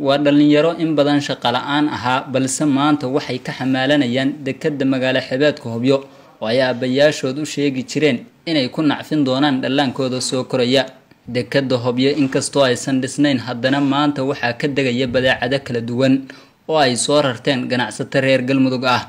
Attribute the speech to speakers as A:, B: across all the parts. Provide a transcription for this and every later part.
A: waa dhallinyaro in badan shaqo la-aan ahaa balse maanta waxay ka xamaalanayaan dekadda magaalo xebeedka hobyo oo ay aabbayaashood u sheegi jireen inay ku nacfin doonaan dhallaankooda soo koraya dekadda hobyo inkastoo aysan dhisnayn haddana maanta waxaa ka degaya badeecado kala duwan oo ay soo rarteen ganacsato reer galmudug ah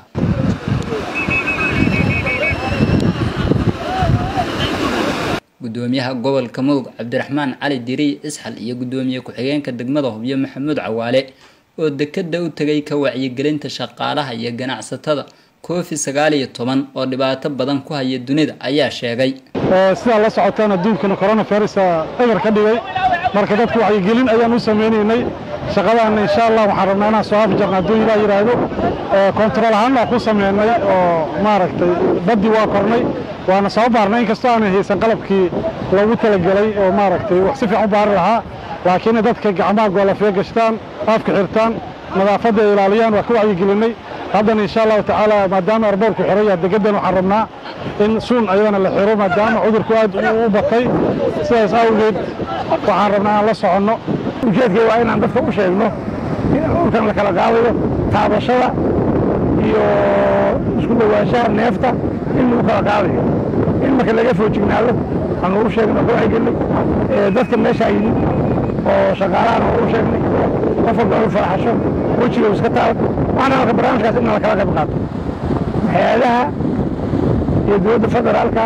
A: gudoomiyaha gobolka mudug cabdiraxmaan cali diriy isxal iyo gudoomiye ku-xigeenka degmada hobyo maxamuud cawaale oo dekadda u tegay ka wacyigelinta shaqaalaha iyo ganacsatada covid sagaal iyo toban oo dhibaato badan ku haya dunida ayaa sheegay
B: sidaa la socotaan adduunkana coronavirus eber ka dhigay marka dadka wacyigelin ayaan u samaynaynay shaqadaana insha allah waxaan rabnaa inaan soo afjarna hadduu ilaa yidhaahdo kontarool ahaan waa ku sameynay oo maaragtay baddii waa kornay waana soo baarnay inkastoo aanay haysan qalabkii loogu talagelay oo maaragtay wax si fiican u baari lahaa laakiin dadka gacmaha goolafee gashtaan afka xirtaan nadaafadda ay ilaaliyaan waa ka wacyigelinay haddana insha allahu tacaala maadaama arboorku xiraya degadan waxaan rabnaa in suun ayadana la xiro maadaama cudurku aad u batay sidaas awgeed waxaan rabnaa aan la soconno
C: ujeedkay waa inaan dadka u sheegno in cudurkan la kala qaadayo taabashada iyo isku dhowaanshaha neefta in lagu kala qaadayo in marka laga foojignaado aan lagu sheegno ka wacyigelinay dadka meesha yimid oo shaqaalahan oo u sheegnay qof walba inu faraxasho wejiga iska taalo waxaana marka barnaamijkaas in la kala qayb qaato hay-adaha iyo dowladda federaalka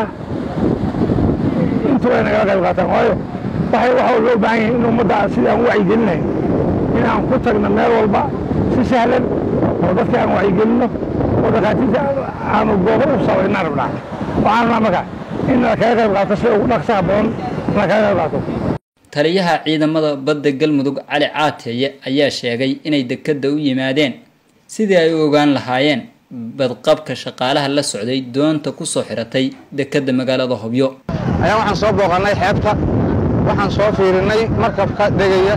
C: intuba ay nagala qayb qaataan waayo waxay waxa loo baahan yahay in ummadda sidii aan u wacyigelinahay in aan ku tagno meel walba si sahlan oo dadka aan wacyigelinno oo dhakhaatiirta aanu goobo u sabaynaan rabnaa waxaan rabnaa marka in la kaga qayb qaato sida ugu dhaqsaha badan la kaga qayb qaato
A: taliyaha ciidamada badda galmudug cali caateeye ayaa sheegay inay dekadda u yimaadeen sidii ay u ogaan lahaayeen badqabka shaqaalaha la socday doonta kusoo xiratay dekadda magaalada hobyo
D: ayaa waxaan soo booqannay xeebta waxaan soo fiirinay markabka degaya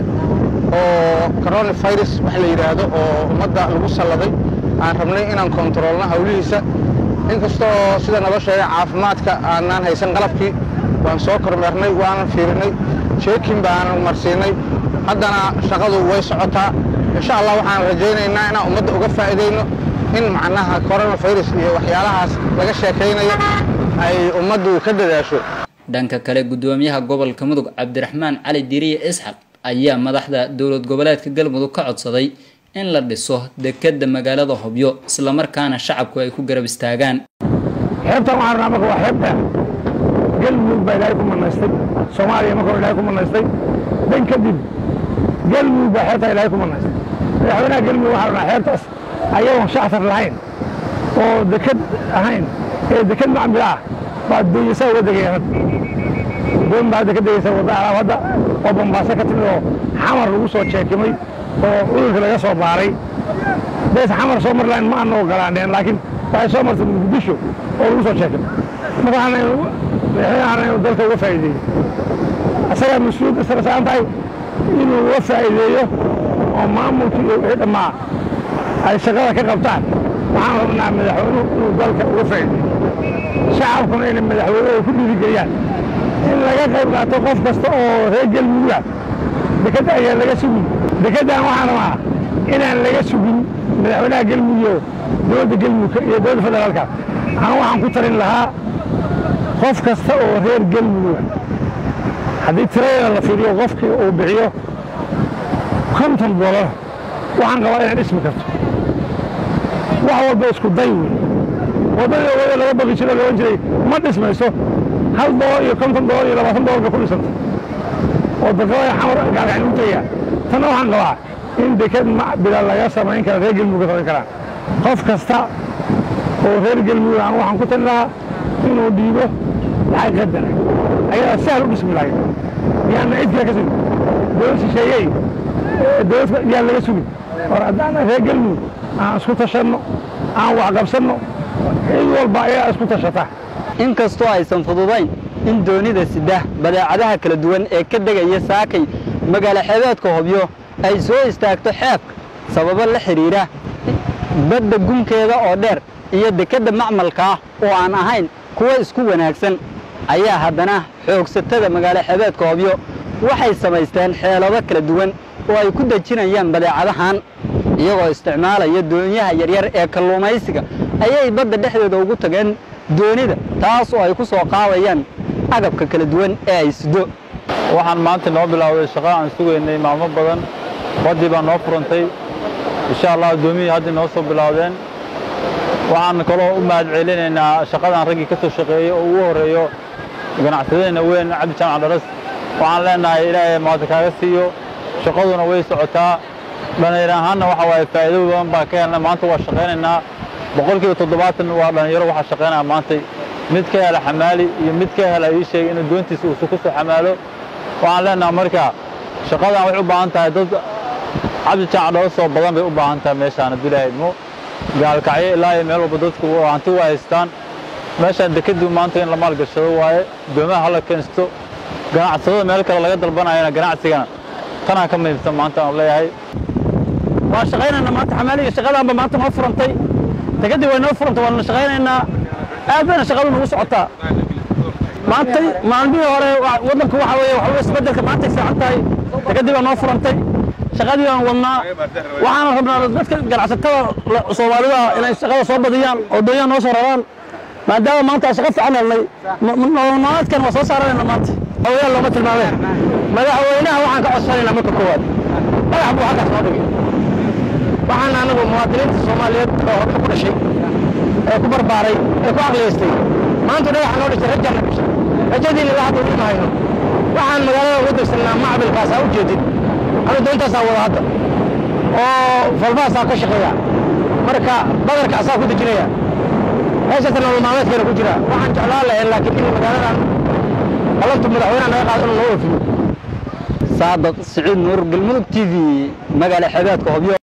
D: oo coronavirus wax la yidhaahdo oo ummadda lagu salladay aan rabnay inaan kontaroolno hawlihiisa inkastoo sida naloo sheegay caafimaadka aanaan haysan qalabkii waan soo kormeernay waanan fiirinay jeekin baanan marsiinay haddana shaqadu way socotaa insha allah waxaan rajaynaynaa inaan ummadda uga faa'iidayno in macnaha coronavirus iyo waxyaalahaas laga sheekaynayo ay ummaddu ka dadaasho
A: dhanka kale gudoomiyaha gobolka mudug cabdiraxmaan cali diriye isxaq ayaa madaxda dowlad goboleedka galmudug ka codsaday in la dhiso dekadda magaalada hobyo islamarkaana shacabku ay ku garab istaagaan
C: xeebtan waxaan rabnaa marka waa xeeb dheer galmudug baa ilaahay ku manaystay soomaaliya marka ilaahay ku manaystay dan kadib galmudug baa xeebtaa ilaahay ku manaystay madaxweynaha galmudug waxaan rabnaa xeebtaas ayagoon shactar lahayn oo dekad ahayn ee dekad macmil ah baa doonyasaa uga degaya hadda doon baa hadda ka degaysa wadda alaab hadda oo bambaaso ka timid oo xamar lagu soo jeekimay oo cudurka laga soo baaray bees xamar soo mar lahayn ma ana ogolaaneen laakiin waxay soo martay muqdisho oo lagu soo jeekimay marka waxaan madaxweynahan inuu dalka uga faa'iideeyo asagaa mas-uuliyadda sare saaran tahay inuu uga faa'iideeyo oo maamulka iyo wixii dhammaa ay shaqada ka qabtaan waxaan rabnaa madaxweynuhu inuu dalka uga faa'iideeyo shacabkuna inay madaxweynuhu ku dhiirigeliyaan in laga qayb qaato qof kasta oo reer galmuduga dekadda ayaa laga sugin dekaddan waxaan rabaa inaan laga sugin madaxweynaha galmudug iyo dowladda galmudug iyo dowladda federaalka aan waxaan ku talin lahaa qof kasta oo reer galmuduga haddii tiradeeda la fiiriyo qofkii uu bixiyo konton dolar waxaan qabaa inay dhismi karto wax walba isku day wey waddadii wada laga baqi jiro loodhan jiray ma dhismayso hal dolar iyo konton dolar iyo labaatan dolar bay ku dhisanta oo daqiiqada xamar gaargacan u tegaya tanna waxaan qabaa in dekad macbila laga samayn kara reer galmudug ka samayn karaan qof kasta oo reer galmudug aan waxaan ku tali lahaa inuu dhiibo lacag qadara ayadaa sahal u dhismi lahayd yaana cid kale ka sugin dowlad shisheeyey dowlad yaan laga sugin or haddaana reer galmudug aan isku tashanno aan waxqabsanno cid walba ayaa isku tashata
E: inkastoo aysan fududayn in doonida sida badeecadaha kala duwan ee ka degaya saakay magaalo xeebeedka hobyo ay soo istaagto xeebka sababo la xidhiidha badda gunkeeda oo dheer iyo dekedda macmalka ah oo aan ahayn kuwa isku wanaagsan ayaa haddana xoogsatada magaalo xeebeedka hobyo waxay samaysteen xeelado kala duwan oo ay ku dejinayaan badeecadahan iyagoo isticmaalaya doonyaha yaryar ee kalluumaysiga ayay badda dhexdeeda ugu tageen doonida taas oo ay ku soo qaadayaan agabka kala duwan ee ay sido
F: waxaan maanta noo bilaawday shaqo aan sugaynay maalmo badan baddii baa noo furantay insha allah addoomiyii hadda noo soo bilaawdeen waxaan kaloo u mahad celinaynaa shaqadan raggii ka soo shaqeeyey oo ugu horreeyo ganacsadeenna weyn cabdi jaamac dharas waxaan leenahay ilaahay maanta kaaga siiyo shaqaduna way socotaa dhallinyar ahaanna waxa waaye faa'iido badan baan ka helnay maanta waa shaqaynaynaa boqolkiiba toddobaatan waa dhallinyaro waxaa shaqaynaya maantay mid ka hela xamaali iyo mid ka hela ii sheegay inuu doontiisa uusu ku soo xamaalo waxaan leenahay marka shaqadan waxay u baahan tahay dad cabdi jaamac dharas oo badan bay u baahan tahay meeshaan hadduu ilaahay idmo gaalkacyo ilaa iyo meel walba dadku hanti waa haystaan meeshaan dekedii maanta in la maalgashado waaye doomaha hala keensto ganacsadada meel kale laga dalbanayana ganacsigana tanaa ka muhiimsan maanta aan leeyahay
C: waa shaqaynaynaa maanta xamaaliga shaqadaanba maanta noo furantay dekedii way noo furantay waana shaqaynaynaa aad bayna shaqadu nagu socotaa maantay maalmihii hore waddanku waxa weeye waxa isbeddelka maantay fiican tahay dekedii baa noo furantay shaqadii baan wadnaa waxaana rabnaa dadka ganacsatada soomaalida inay shaqada soo badiyaan oo doonyaha noo soo raraan maadaama maanta aan shaqo fiican helnay nololmaalmeedkan waa soo saaranayna maanta hawayaan looma tilmaameen madaxweynaha waxaan ka codsanaynaa marka koowaad madax buu halkaas noo dhigay waxaan anagu muwaadiniinta soomaaliyeed oo horta ku dhashay ee ku barbaaray ee ku aqliyaystay maanta dhagaxa noo dhashay rajaan na dhashay rajadiina la hadda weli ma hayno waxaan magaalada ugu degsanaa macbilkaas aa u jeedin anu doontaasaa wada hadda oo falmahaasaa ka shaqeeya marka badarka asaa ku dejinaya meeshaasa nolol maalmeedkeena ku jira waxaan jeclaan lahayn laakiin in magaaladan balantu madaxweynaha naga qaado inuu noo oofiyo
E: saadaq siciid nuur galmudug t v magaala xeebeedka hobyo